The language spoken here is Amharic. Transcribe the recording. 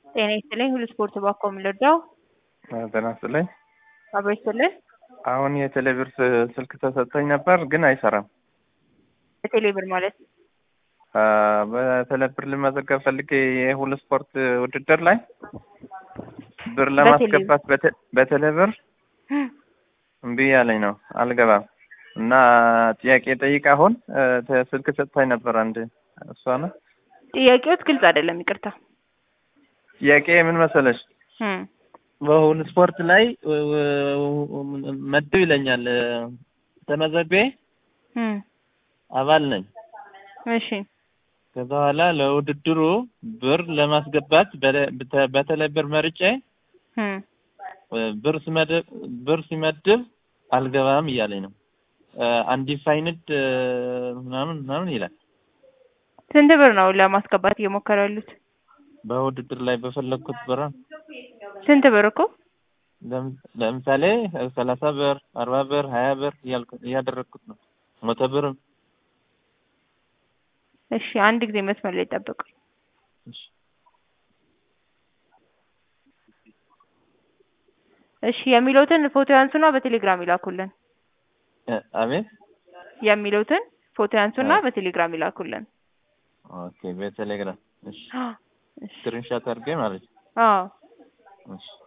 ጤና ይስጥልኝ ሁሉ ስፖርት ባኮ የምልወደው ጤና ይስጥልኝ። አብሮ ይስጥልኝ። አሁን የቴሌብር ስ- ስልክ ተሰጥቶኝ ነበር ግን አይሰራም። በቴሌብር ማለት አ፣ በቴሌብር ልመዘገብ ፈልጌ የሁሉ ስፖርት ውድድር ላይ ብር ለማስገባት በቴ- በቴሌብር እምቢ ያለኝ ነው አልገባም። እና ጥያቄ ጠይቅ አሁን እ፣ ተ- ስልክ ሰጥታኝ ነበር አንድ እሷ ነው። ጥያቄዎት ግልጽ አይደለም፣ ይቅርታ። ጥያቄ ምን መሰለሽ እም፣ በሁሉ ስፖርት ላይ ው- ው- መድብ ይለኛል እ፣ ተመዘግቤ እም፣ አባል ነኝ። እሺ ከዛ በኋላ ለውድድሩ ብር ለማስገባት በለ- በተ- በተለይ ብር መርጬ እም፣ እ፣ ብር ሲመድብ ብር ሲመድብ አልገባም እያለኝ ነው። አንዲፋይንድ ምናምን ምናምን ይላል። ስንት ብር ነው ለማስገባት እየሞከሩ ያሉት? በውድድር ላይ በፈለግኩት ብር ስንት ብር እኮ ለም- ለምሳሌ ሰላሳ ብር፣ አርባ ብር፣ ሀያ ብር እያልኩ እያደረግኩት ነው። መቶ ብርም እሺ፣ አንድ ጊዜ መስመር ላይ ጠብቁ። እሺ። እሺ፣ የሚሉትን ፎቶ ያንሱና በቴሌግራም ይላኩልን። እ፣ አቤት የሚሉትን ፎቶ ያንሱና አ- በቴሌግራም ይላኩልን። ኦኬ፣ በቴሌግራም እሺ፣ እሺ፣ ስክሪንሻት አድርጌ ማለት ነው። አዎ እሺ